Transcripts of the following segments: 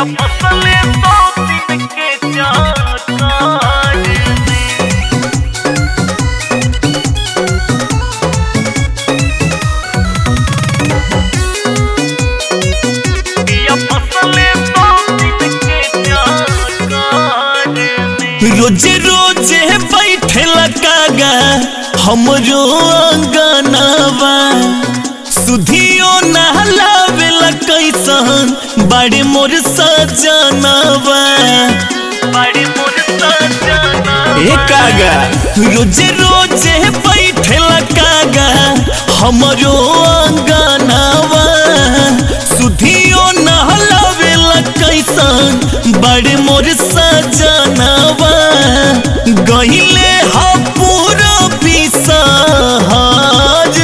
पिया फसले सौ दिन के चाकार में पिया फसले सौ दिन के चाकार में रोजे रोजे बैठे कागा हमरो अंगनावा सुधियो नहलावेला कैसन बड़े मोर सजनावा बड़ी मोर सजना ए कागा रोजे रोजे बैठे कागा हमरो अंगनावा सुधियो नहलावेला कैसन बड़े मोर सजनावा गहिले हा पूरा बिसहार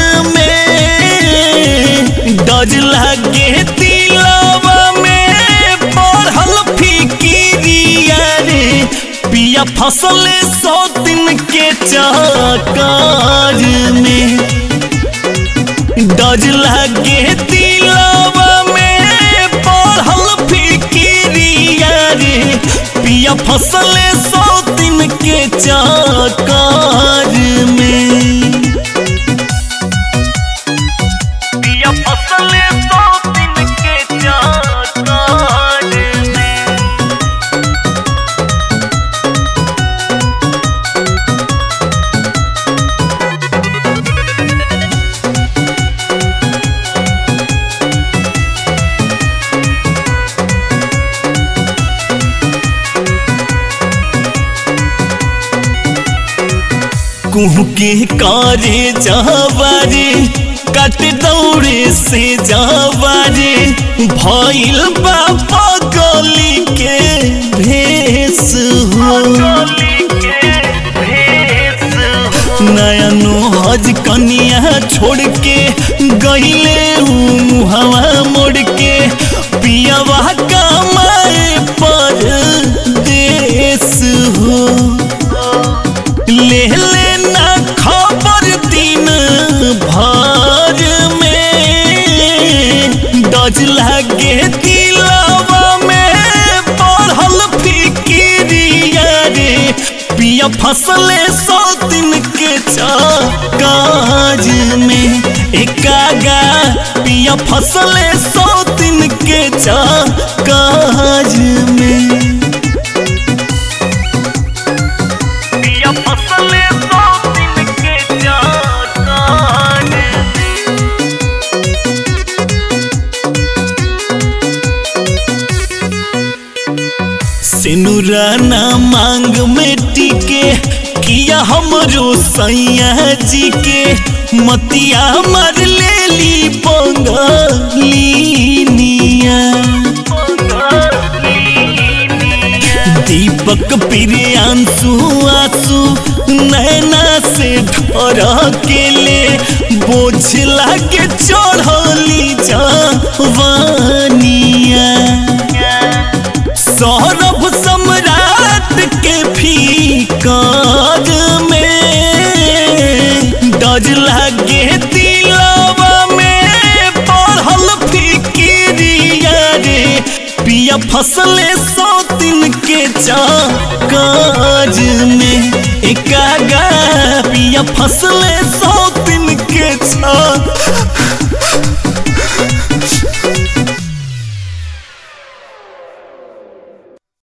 में डज लागे दिलावा में पढ़ल फिकिरिया रे पिया फसले सौ दिन के चाकार में डज लागे दिलावा में पढ़ल फिकिरिया रे पिया फसले सौ दिन के चाकार में पिया फसले सौ दिन के चाकार में कुहू के कारे जावारे कट दौड़े से जावारे भइल बाबा गली के भेस हो गली के भेस हो नया हज कनिया छोड़ के गईले हवा मोड़ के पियावा कमाए पर देश हो ले लेना खबर दिन भर में डज लागे दिलावा में पढ़ल फिकिरिया रे पिया फसले सौ दिन के काज में एकागा पिया फसले सौ दिन के काज में पिया फसले सौ दिन के चाकार में सिनुरा ना मांग में टिके किया हमरो सैया जी के मतिया मार ले ली पंगलिनिया दीपक प्रियांशु आंसू नैना से ढर के ले बोझ लागे चढ़ली जवानिया सौरभ सम्राट के फीकाज में डज लागे दिलावा में पढ़ल फिकिरिया रे पिया फसले सौ दिन के काज में एकागा पिया फसले सौ दिन के